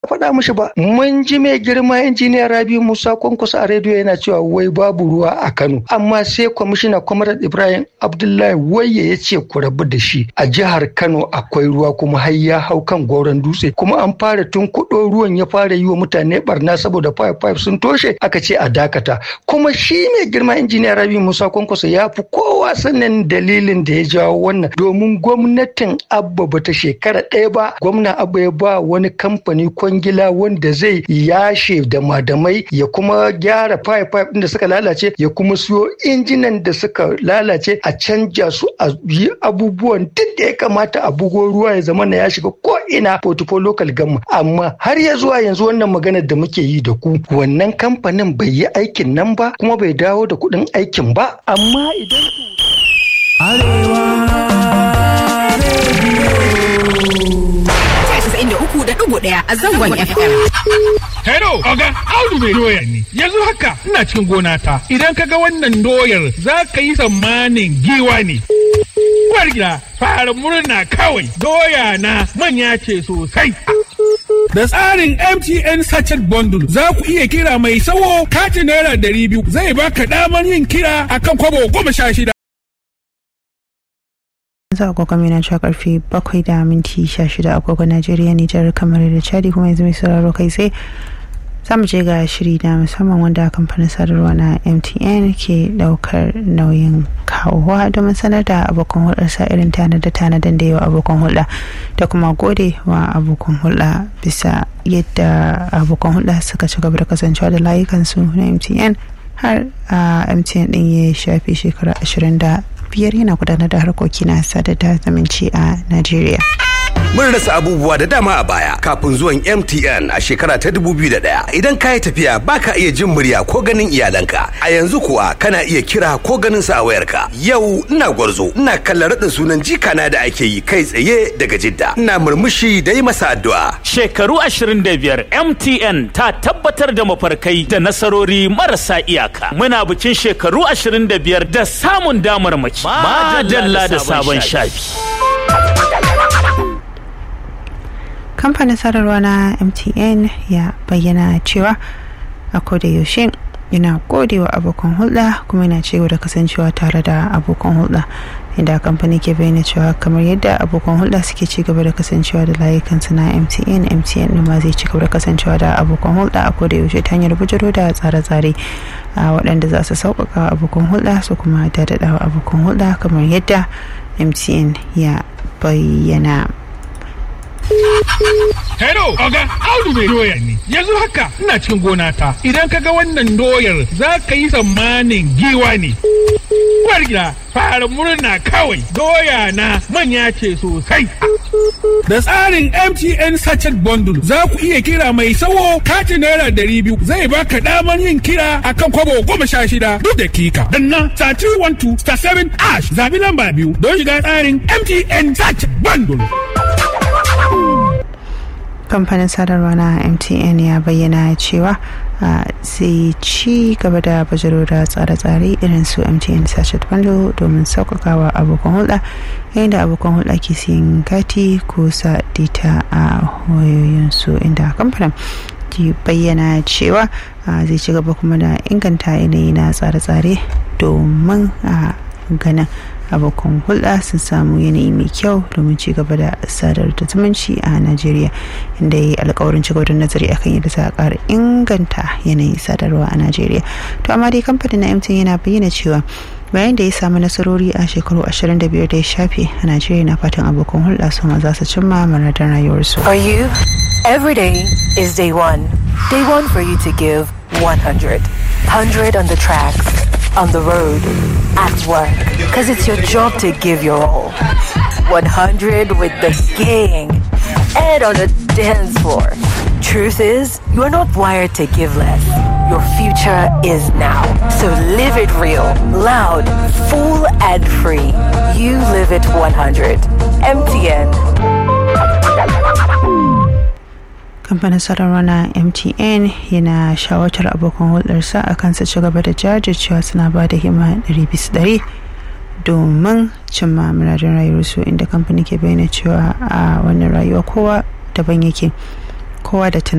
faɗa mishi ba mun ji mai girma injiniya rabi musa kwankwasa a rediyo yana cewa wai babu ruwa a kano amma sai kwamishina kwamarat ibrahim abdullahi waye ya ce ku rabu da shi a jihar kano akwai ruwa kuma har ya hau kan goron dutse kuma an fara tun kuɗo ruwan ya fara yi wa mutane barna saboda pipe pipe sun toshe aka ce a dakata kuma shi mai girma injiniya rabi musa kwankwasa ya fi kowa sanin dalilin da ya jawo wannan domin gwamnatin abba bata shekara ɗaya ba gwamna abba ya ba wani kamfani kwangila wanda zai yashe da madamai ya kuma gyara pipe pipe da suka lalace ya kuma siyo injinan da suka lalace a canja su a yi abubuwan duk da ya kamata a bugo ruwa ya zama na ya shiga ko ina portfolio local gamma amma har ya zuwa yanzu wannan maganar da muke yi da ku wannan kamfanin bai yi aikin nan ba kuma bai dawo da kuɗin aikin ba amma idan uku da ɗigo ɗaya a zangon FM. Hello, Oga, Audu mai doyar ne. Yanzu haka ina cikin gona ta. Idan ka ga wannan doyar za ka yi tsammanin giwa ne. Uwar gida, fara murna kawai. Doya na manya ce sosai. Da tsarin MTN Sachet Bundle za ku iya kira mai sawo katin naira ɗari biyu zai baka damar yin kira akan kwabo goma sha shida. za a agogon mina cewa karfe bakwai da minti sha shida agogon najeriya nijar kamar da chadi kuma yanzu mai sauraro kai sai za mu je ga shiri na musamman wanda kamfanin sadarwa na mtn ke daukar nauyin kawowa domin sanar da abokan hulɗarsa irin tanada tanadan da yawa abokan hulɗa da kuma gode wa abokan hulɗa bisa yadda abokan hulɗa suka ci gaba da kasancewa da layukansu na mtn har a mtn din ya shafe shekara ashirin da biyar yana gudanar da harkoki na sada da zumunci a Najeriya. Mun rasa abubuwa da dama a baya kafin zuwan MTN a shekara ta 2001 idan ka yi tafiya baka iya jin murya ko ganin iyalanka a yanzu kuwa kana iya kira ko ganin sa a wayarka yau ina gwarzo ina kallon raɗin sunan jikana da ake yi kai tsaye daga jidda ina murmushi da yi masa addu'a shekaru 25 MTN ta tabbatar da mafarkai da nasarori marasa iyaka muna bikin shekaru 25 da samun damar mace madalla da sabon shafi kamfanin sadarwa na mtn ya bayyana cewa a koda yaushe yana godewa abokan hulɗa kuma yana cewa da kasancewa tare da abokan hulɗa inda kamfani ke bayyana cewa kamar yadda abokan hulɗa suke ci gaba da kasancewa da layukansu na mtn mtn ma zai ci gaba da kasancewa da abokan hulɗa a koda yaushe ta hanyar bujiro da tsare-tsare a waɗanda za su sauƙaƙa abokan hulɗa su kuma daɗaɗa abokan hulɗa kamar yadda mtn ya bayyana Hello, Oga, Audu mai doya ne. Yanzu haka ina cikin gona ta. Idan ka ga wannan doyar za ka yi tsammanin giwa ne. Uwar gida, fara murna kawai. Doya na manya ce sosai. Da tsarin MTN Sachet Bundle za ku iya kira mai sawo katin naira ɗari biyu zai baka damar yin kira akan kwabo goma sha shida duk dakika. Danna star 312 star 7 ash zabi lamba biyu don shiga tsarin MTN Sachet Bundle. kamfanin sadarwa na mtn ya bayyana cewa zai ci gaba da bajiro da tsare-tsare irin su mtn sachet bundle domin sauƙaƙawa abokan hulɗa yayin da abokan hulɗa ke siyan kati ko sa data a wayoyinsu inda kamfanin ke bayyana cewa zai ci gaba kuma da inganta yanayi na tsare-tsare domin a ganin abokan hulɗa sun samu yanayi mai kyau domin ci gaba da sadar da zumunci a najeriya inda ya yi alkawarin ci gaba da nazari akan yadda za a ƙara inganta yanayin sadarwa a najeriya to amma dai kamfanin na mtn yana bayyana cewa bayan da ya samu nasarori a shekaru 25 da ya shafe a najeriya na fatan abokan hulɗa su ma za su cimma muradin rayuwarsu For you, every day is day one. Day one for you to give 100. 100 on the tracks, on the road, at work. Because it's your job to give your all. 100 with the gang and on the dance floor. Truth is, you're not wired to give less. Your future is now. So live it real, loud, full, and free. You live it 100. MTN. kamfanin sadarwa na mtn yana shawartar abokan hulɗarsa a kan su ci gaba da jajircewa suna ba da hima 100 domin cimma muradin rayuwarsu inda kamfanin ke bayyana cewa a wannan rayuwa kowa daban yake kowa da